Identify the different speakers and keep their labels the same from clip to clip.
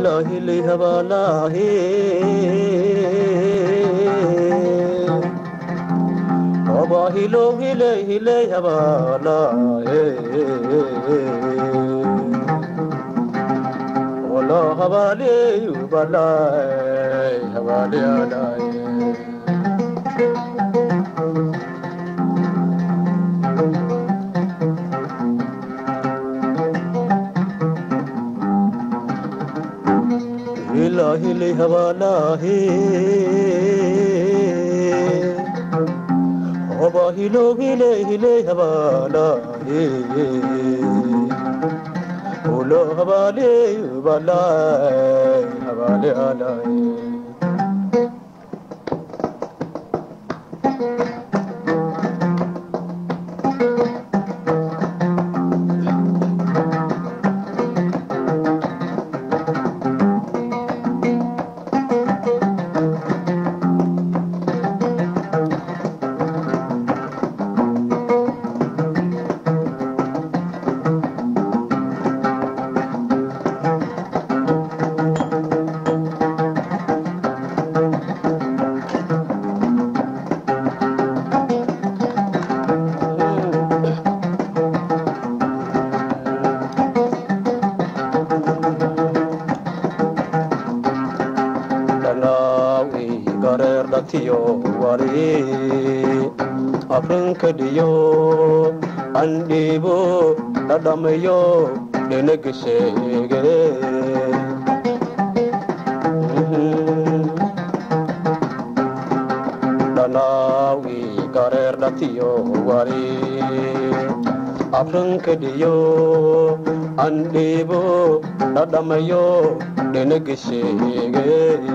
Speaker 1: hila hili habalahe Baba hilo hile hile habalahe Ola habale yubalai habale alai hila hili habalahe Oba hilo hile hile habalahe Ulo habale yubalai habale alai dhanaawi gareer dhatiyo wari afrinkadhiyo andhiibo dhadhamayo dhenegesheege dhanaawi gareer dhatiyo wari afrinkadhiyo andhiibo dhadhamayo dhenegesheege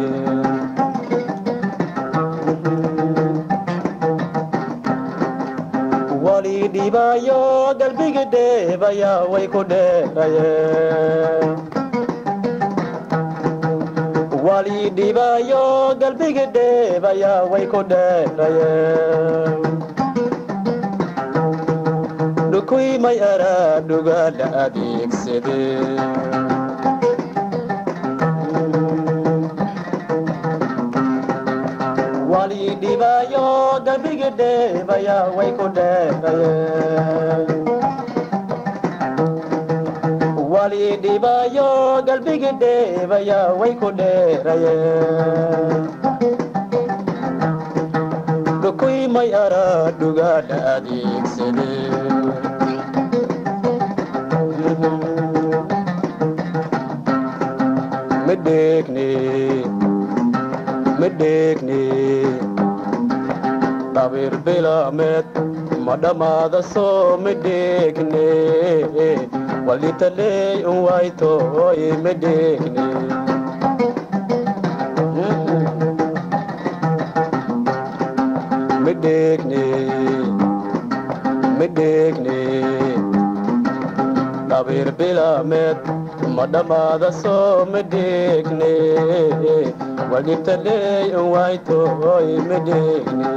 Speaker 1: wali dhibaayo galbiga dheebaya way ku dheeraye wali dhibaayo galbiga dheebaya way ku dheeraye dhukuy may araa dhuga la adeegsade wali dhibaayo galbiga dheebaya way ku dheeraye wali dhibaayo galbiga dheebaya way ku dheeraye dhukuy may araa dhuga la adeegsade midheegne midheegne dhabir bilamed ma dhammaada soo midheegne walitaley un waytoy midheegne midheegne midheegne dhabir bilamed ma dhammaada soo midheegne walitaley un waytoy midheegne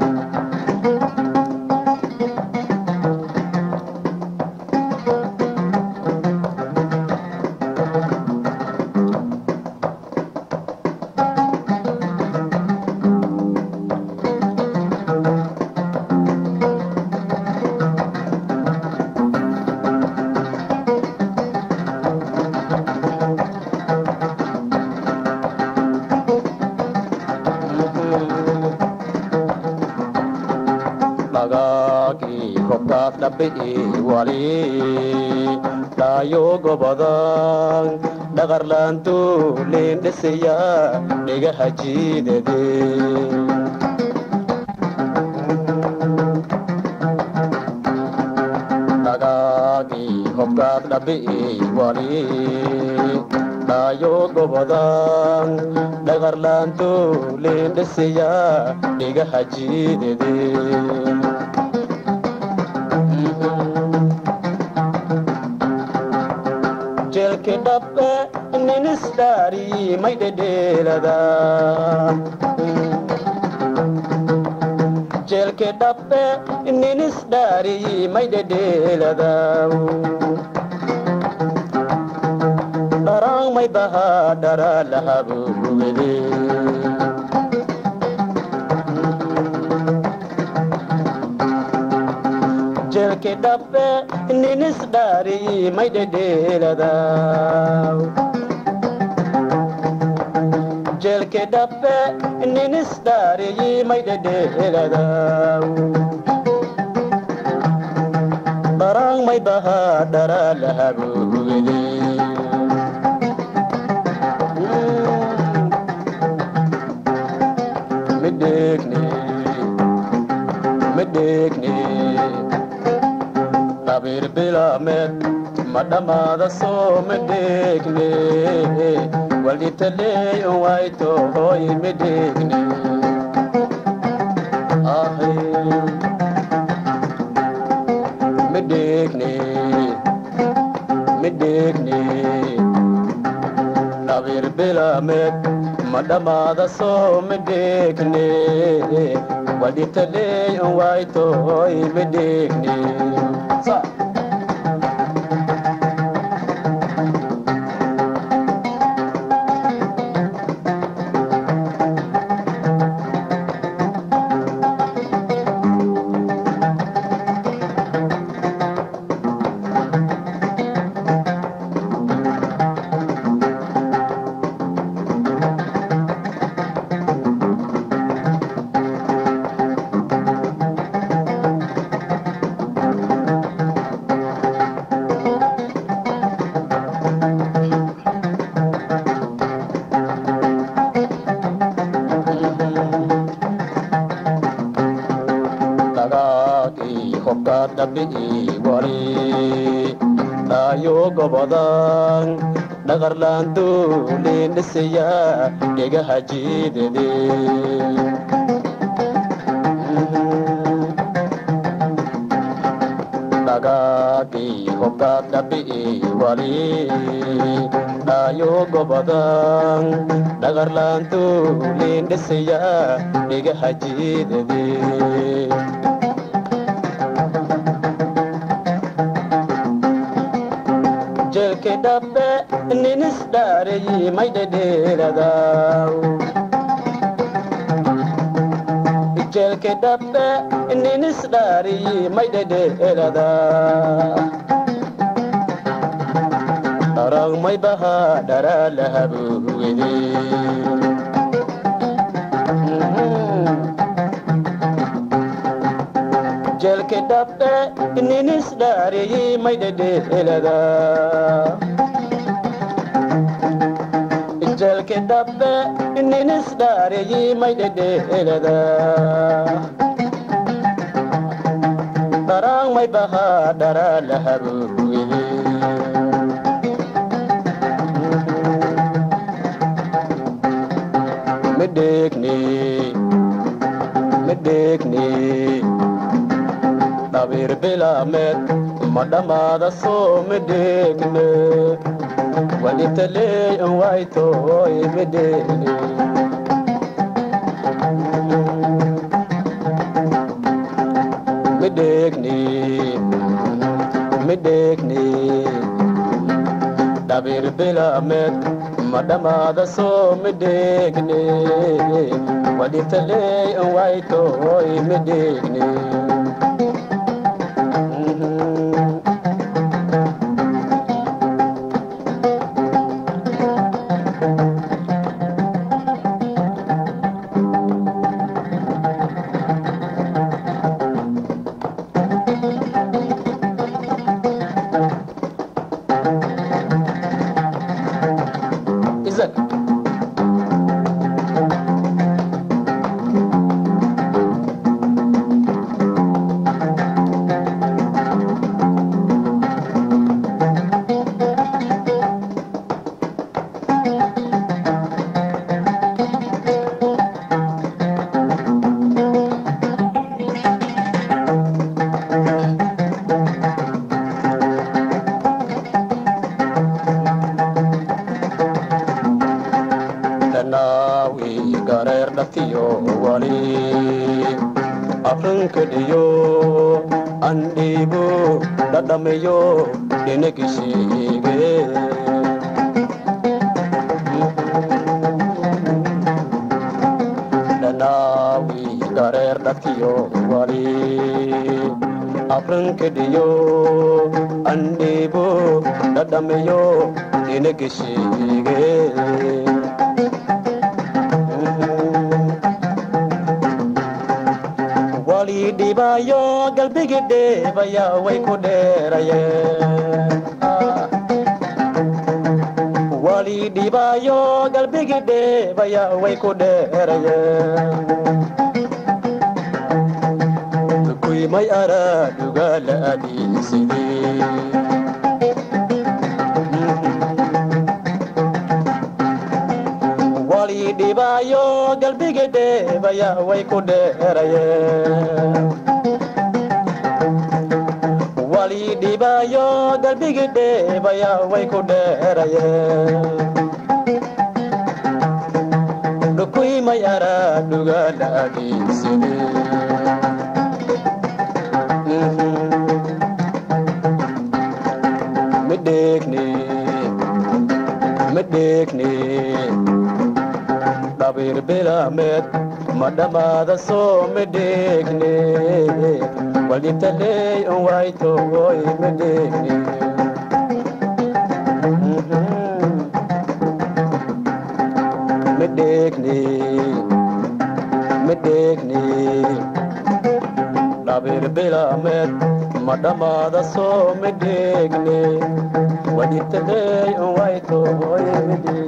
Speaker 1: dhagaagii kobkaad dhabbi'i wali dhaayo gobodan dhaqarlaantu leendhesaya dhigaha jiidade dhagaagii kobkaad dhabbi'i wali dhaayo gobodan dhaqarlaantu leendhesaya dhigaha jiidade jelke dhabbe ninisdaari may dhedheelada jelke dhabbe ninisdaari may dhedheelada darang may baha dara lahabu gubede jelke dabbe ninis dari may dedeladaw jelke dabbe ninis dari may dedeladaw darang may baha dara lahabu gubede midekne midekne tabir bilamed madhamada soo midekne walditaleey waito hoy midekne ahe midekne midekne tabir bilamed madhamada soo midekne walditaleey waito hoy midekne sa dagaagii hobka dhabi'ii wari dhaayo gobodan dhaqarlaanduuliin dhisaya dhegaha jiidede dhagaagii hobka dhabi'ii wari dhaayo gobodan dhaqarlaanduuliin dhisaya dhegaha jiidede jelke dabbe ninis daareyi may dhedheeradaw jelke dabbe ninis daareyi may dhedheerada darang may baha dhara lahabugede jelke dabbe ninis daareyi may dhedheerada jelke dabbe ninis daareyi may dhedheerada darang may baha dhara lahabugede midekne midekne dhabir bilamed madhamada soo midekne walitaleey waitoy midekne midekne midekne dhabir bilamed madhamada soo midekne walitaleey waitoy midekne Isaac. dhanaawi gareer dhatiyo wali afrankadhiyo andhiibu dhadhamiyo dhinagishiige dhaladkiyo wali afrankadhiyo andhiibo dhadhamiyo inagesheege wali dhibaayo galbigi dheebaya way ku dheerayeen wali dhibaayo galbigi dheebaya way ku dheerayeen kuymay araaduga la adeegsadee wali dhibaayo galbigi dheebaya way ku dheerayeen wali dhibaayo galbigi dheebaya way ku dheerayeen dhukuymay araaduga la adeegsadee midheegne midheegne dhabiir bilaameed ma dhammaada soo midheegne waldhibtaley un waytogoy midheegne midheegne midheegne dhabiir bilaameed ma dhammaada soo midheegne wadhibtaley un waytogoy midheegne